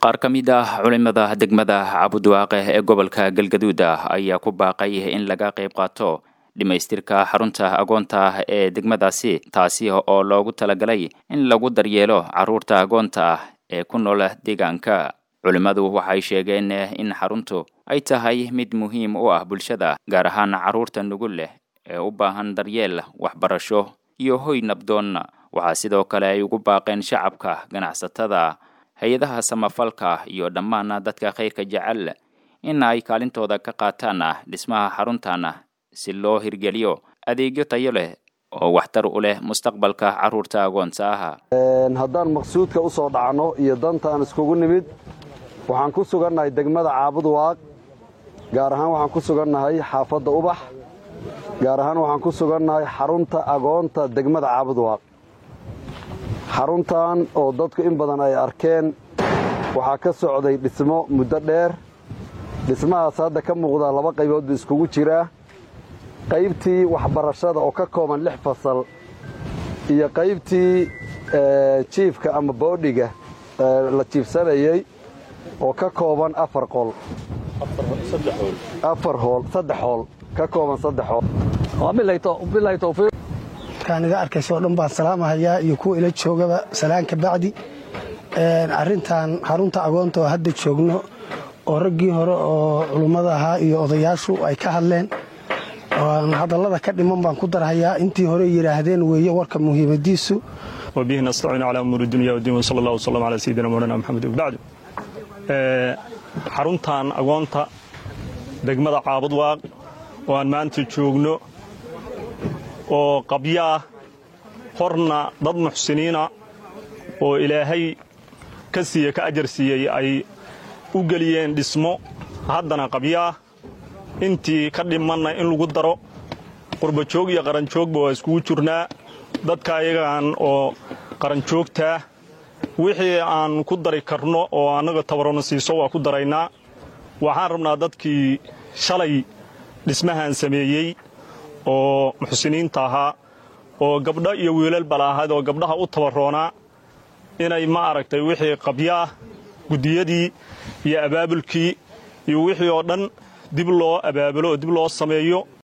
qaar ka mid ah culimada degmada cabudwaaqe ee gobolka galgaduud ah ayaa ku baaqay in laga qayb qaato dhimaystirka xarunta agoonta ah ee degmadaasi taasi oo loogu talagalay in lagu daryeelo carruurta agoonta ah ee ku nool deegaanka culimmadu waxay sheegeen in xaruntu ay tahay mid muhiim u ah bulshada gaar ahaan carruurta nugul leh ee u baahan daryeel waxbarasho iyo hoy nabdoon waxaa sidoo kale ay ugu baaqeen shacabka ganacsatada hay-adaha samafalka iyo dhammaan dadka khayrka jecel in ay kaalintooda ka qaataan dhismaha xaruntan si loo hirgeliyo adeegyo tayo leh oo waxtar u leh mustaqbalka carruurta agoonta ah haddaan maqsuudka u soo dhacno iyo dantaan iskugu nimid waxaan ku sugannahay degmada caabudwaaq gaar ahaan waxaan ku sugannahay xaafadda ubax gaar ahaan waxaan ku sugannahay xarunta agoonta degmada caabudwaaq xaruntan oo dadku in badan ay arkeen waxaa ka socday dhismo muddo dheer dhismahaas hadda ka muuqdaa laba qaybood buu iskugu jiraa qaybtii waxbarashada oo ka kooban lix fasal iyo qaybtii jiifka ama boodhiga la jiifsanayey oo ka kooban afar qol afar hool saddex hool ka kooban saddex hool bilahi tawfiiq markaan iga arkayso o dhan baan salaamahayaa iyo kuwa ila joogaba salaan ka bacdi arrintan xarunta agoonta oo hadda joogno oo raggii hore oo culummada ahaa iyo odayaashu ay ka hadleen hadallada ka dhiman baan ku darhayaa intii hore yidhaahdeen weeye warka muhiimadiisu wabihi nastaciin calaa umuuri dunya wdiin wsala allah wslam calaa sayidina mawlana maxamed wabacdu xaruntan agoonta degmada caabudwaaq oo aan maanta joogno oo qabyaah horna dad muxsiniina oo ilaahay ka siiye ka ajar siiyey ay u geliyeen dhismo haddana qabyaah intii ka dhimanna in lagu daro qurbajoog iyo qaranjoogba waa iskugu jirnaa dadka ayagaan oo qaranjoogtaa wixii aan ku dari karno oo annaga tabarona siiso waa ku daraynaa waxaan rabnaa dadkii shalay dhismahan sameeyey oo muxsiniinta ahaa oo gabdho iyo wiilal balaahayd oo gabdhaha u tabaroonaa inay ma aragtay wixii qabyaah guddiyadii iyo abaabulkii iyo wixii oo dhan dib loo abaabulo oo dib loo sameeyo